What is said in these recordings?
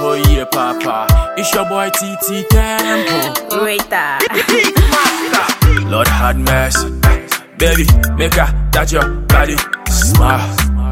Ekoye Papa. It's your boy TT Temple. Rita. Lord had mercy. Baby, make her touch your body. Smile.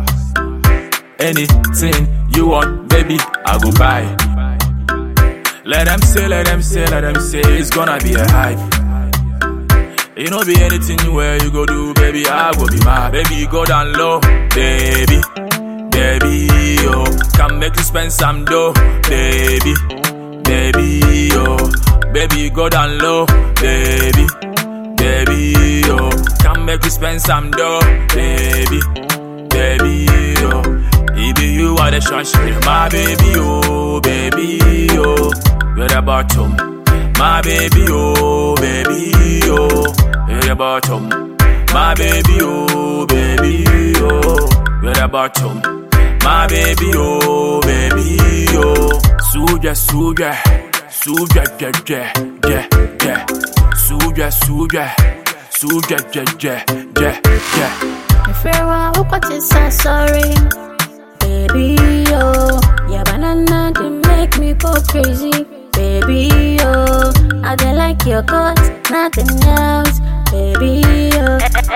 Anything you want, baby, I go buy. Let them say, let them say, let them say it's gonna be a hype. You know, be anything where you go do, baby, I go be my baby. Go down low, baby, baby, yo. Come make you spend some dough, baby, baby, yo. Baby, go down low, baby, baby, yo. Come make you spend some dough, baby, baby, yo. It be you are the sunshine, my baby, oh, baby, yo. You're the bottom, my baby, oh, baby, oh. You're the bottom, my baby, oh, baby, oh. You're the bottom, my baby, oh, baby, oh. Suja, suja, suja, ja, ja, ja, ja. Suja, suja, suja, ja, ja, ja, ja. If you're wrong, what is so sorry? Baby, yo. Yeah, banana, they make me go crazy. Baby, yo. I don't like your cause, nothing else. Baby, yo.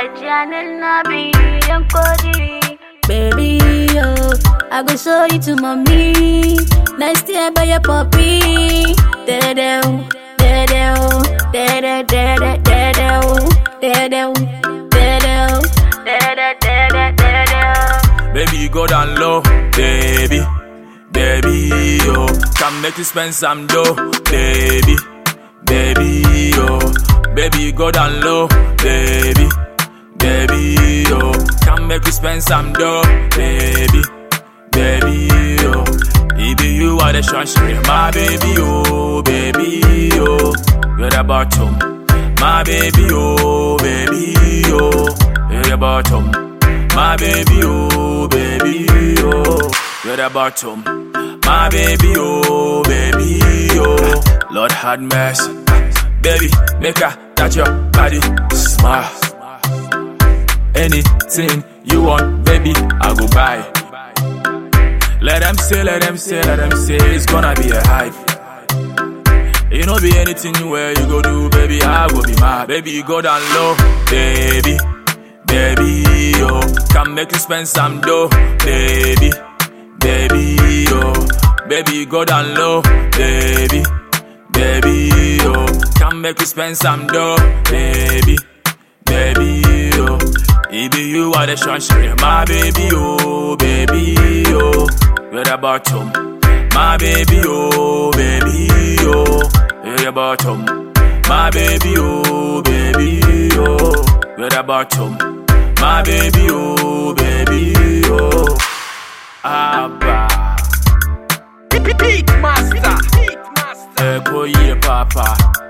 Baby, yo. I go show you to mommy. Next year, by your puppy. Da-da-da. Da-da. Da-da, da-da, da-da. Da-da. Da-da. Da-da, da-da, da-da. Baby, go down low, baby, baby, yo. Come make you spend some dough, baby, baby, yo. Baby, go down low, baby, baby, yo. Come make you spend some dough, baby, baby, yo. It be you are the sunshine, my baby, oh, baby, yo. You're the bottom, my baby, oh, baby, yo. You're the bottom. My baby, oh, baby, oh, you're the bottom. My baby, oh, baby, oh, Lord had mercy. Baby, make her touch your body, smile. Anything you want, baby, I go buy. Let them say, let them say, let them say it's gonna be a hype. You know, be anything where you go do, baby, I go be my baby. Go down low, baby baby, yo. Come make you spend some dough, baby, baby, yo. Baby, go down low, baby, baby, yo. Come make you spend some dough, baby, baby, yo. It be you are the sunshine, my baby, oh, baby, yo. You're the bottom, my baby, oh, baby, yo. You're the bottom, my baby, oh, baby, yo. You're the bottom. My baby, oh, baby, oh. Abba. Beat master. Ekoye Papa.